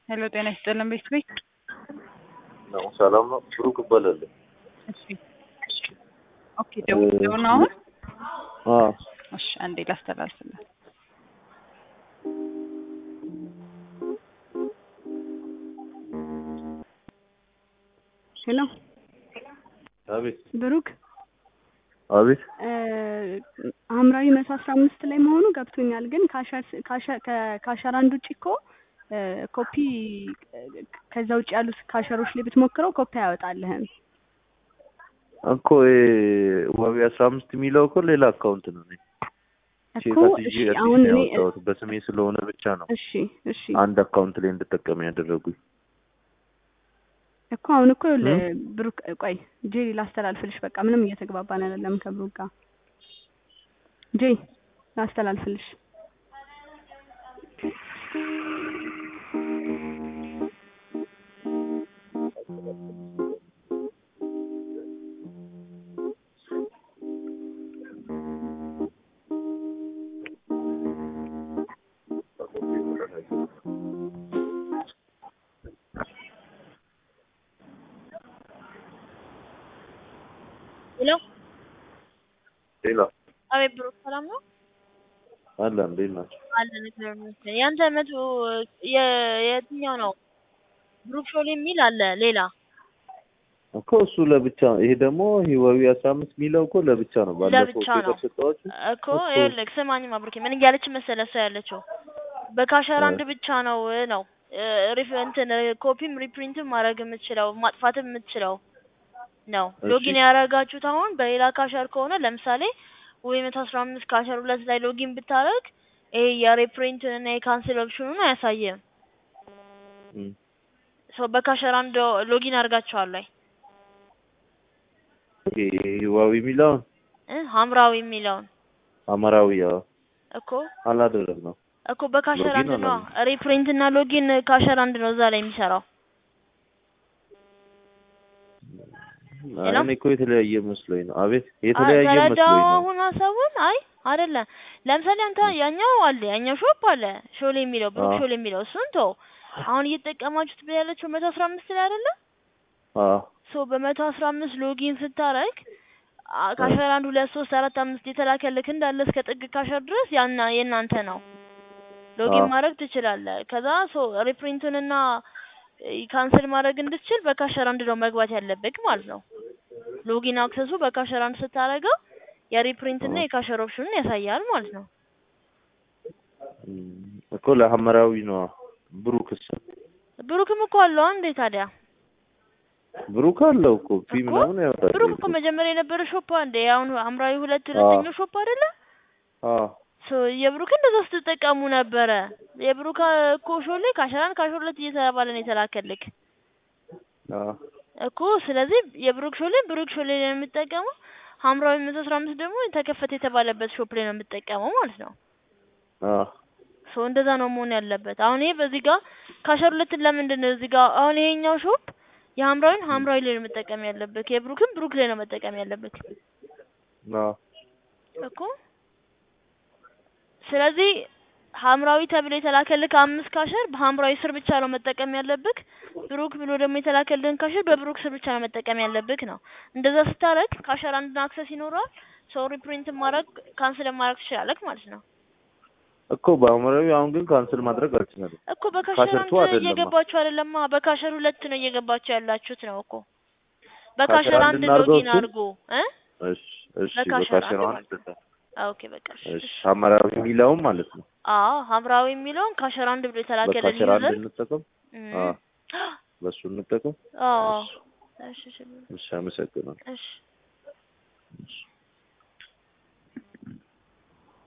ሄሎ ጤና ይስጥልን ቤት ቤት ነው ሰላም ነው። ብሩክ እባላለሁ። እሺ ኦኬ ደውለው ነው አሁን አዎ እሺ አንዴ ላስተላልፍልን ሄሎ አቤት ብሩክ አቤት ሐምራዊ መቶ አስራ አምስት ላይ መሆኑ ገብቶኛል። ግን ካሸር ካሸ- ከ- ካሸር አንድ ውጭ እኮ እ፣ ኮፒ እ፣ ከዛ ውጭ ያሉት ካሸሮች ላይ ብትሞክረው ኮፒ አያወጣልህም። እኮ ይሄ ዋቢ አስራ አምስት የሚለው እኮ ሌላ አካውንት ነው። እኔ እኮ ቼክ እሺ አድርጌ አሁን አዲስ እኔ ነው ያወጣሁት። በስሜ ስለሆነ ብቻ ነው እሺ እሺ አንድ አካውንት ላይ እንድጠቀም ያደረጉኝ። እኮ አሁን እኮ ይኸውልህ ብሩክ ቆይ ጄሪ ላስተላልፍልሽ። በቃ ምንም እየተግባባን አይደለም ከብሩክ ጋር። ጄ ላስተላልፍልሽ። ሄሎ ሌላ አቤት ብሩክ ሰላም ነው አለ እንዴት ናቸው? አለን እግዚአብሔር ይመስገን ያንተ መቶ የ- የትኛው ነው ብሩክ ሾል የሚል አለ ሌላ እኮ እሱ ለብቻ ይሄ ደግሞ ህዋዊ አስራ አምስት የሚለው እኮ ለብቻ ነው። ባለፈው ለብቻ ነው። ፔፐር ሰጠኋችሁ። እኮ ይኸውልህ ስማኝማ ብሩኬ ምን እያለች መሰለህ እሷ ያለችው በካሸር አንድ ብቻ ነው ነው እ፣ ሪፍ እንትን ኮፒም ሪፕሪንትም ማድረግ የምትችለው ማጥፋትም የምትችለው ነው እሺ። ሎጊን ያደረጋችሁት አሁን በሌላ ካሸር ከሆነ ለምሳሌ ወይ መቶ አስራ አምስት ካሸር ሁለት ላይ ሎጊን ብታደርግ ይሄ የሪፕሪንትን እና የካንስል ኦፕሽኑን አያሳይም እም። ሰው በካሸር አንድ ሎጊን አድርጋችኋል ወይ ይሄ ህዋዊ የሚለውን እ ሐምራዊ የሚለውን አማራዊ ያው እኮ አላደረግነው። እኮ በካሸር ሎጊን አንድ ነው አላለም። ሪፕሪንት እና ሎጊን ካሸር አንድ ነው እዛ ላይ የሚሰራው ሄሎ? እኔ እኮ የተለያየ መስሎኝ ነው። አቤት የተለያየ ተረዳው መስሎኝ ነው። አሁን ሀሳቡን አይ አይደለም ለምሳሌ አንተ ያኛው አለ ያኛው ሾፕ አለ ሾል የሚለው ብሩክ አዎ። ሾል የሚለው እሱን ተው አሁን እየተጠቀማችሁት ያለችው መቶ አስራ አምስት ላይ አይደለ አዎ ሶ በመቶ አስራ አምስት ሎጊን ስታረግ አ- ካሸር አንድ ሁለት ሶስት አራት አምስት የተላከልክ እንዳለ እስከ ጥግ ካሸር ድረስ ያና የእናንተ ነው ሎጊን አዎ። ማድረግ ትችላለህ ከዛ ሶ ሪፕሪንቱንና ካንስል ማድረግ እንድትችል በካሸር አንድ ነው መግባት ያለብህ ማለት ነው ሎጊን አክሰሱ በካሸር አንድ ስታረገው የሪፕሪንት እና አዎ። የካሸር ኦፕሽኑን ያሳያል ማለት ነው እም፣ እኮ ለሐመራዊ ነው። ብሩክስ ብሩክም እኮ አለው እንዴ ታዲያ ብሩክ አለው እኮ ፊ እኮ ምናምን ያወጣል። ብሩክ እኮ መጀመሪያ የነበረ ሾፕ እንዴ አሁን ሐምራዊ ሁለት ሁለተኛው ሾፕ አይደለ አዎ ሶ የብሩክ እንደዛ ስትጠቀሙ ነበረ የብሩክ እኮ ሾሌ ካሸራን ካሸር ሁለት እየተባለ ነው የተላከልክ አዎ እኮ ስለዚህ የብሩክ ሾሌ ብሩክ ሾሌ ላይ ነው የምጠቀመው ሐምራዊ መቶ አስራ አምስት ደግሞ ተከፈተ የተባለበት ሾፕ ላይ ነው የምጠቀመው ማለት ነው አዎ ሶ እንደዛ ነው መሆን ያለበት። አሁን ይሄ በዚህ ጋር ካሸር ሁለትን ለምንድን ነው እዚህ ጋር አሁን ይሄኛው ሾፕ የሐምራዊን ሐምራዊ ላይ ነው መጠቀም ያለበት፣ የብሩክን ብሩክ ላይ ነው መጠቀም ያለበት አዎ እኮ። ስለዚህ ሐምራዊ ተብሎ የተላከልክ አምስት ካሸር በሐምራዊ ስር ብቻ ነው መጠቀም ያለብክ። ብሩክ ብሎ ደግሞ የተላከልህን ካሸር በብሩክ ስር ብቻ ነው መጠቀም ያለብክ ነው። እንደዛ ስታረግ ካሸር አንድን አክሰስ ይኖረዋል። ሰው ሪፕሪንት ማድረግ ካንስል ማድረግ ትችላለክ ማለት ነው። እኮ በሐመራዊ አሁን ግን ካንስል ማድረግ አልችልም። እኮ በካሸር ካሸር አንድ ቱ አይደለማ። እየገባችሁ አይደለማ፣ በካሸር ሁለት ነው እየገባችሁ ያላችሁት ነው እኮ። ካሸር በካሸር አንድ አንድ እናድርገው ሎጊን እሱን? አድርጎ እ እሺ እሺ በካሸር በካሸር አንድ አንድ ማለት ኦኬ በቃ እሺ፣ እሺ እሺ። ሐመራዊ የሚለውም ማለት ነው። አዎ ሐምራዊ የሚለውን ካሸር አንድ ብሎ የተላከልን በካሸር አንድ ዩዘር እንጠቀም። እም፣ አዎ በሱ እንጠቀም። አዎ እሺ እሺ፣ እሺ፣ እሺ አመሰግናለሁ። እሺ። እሺ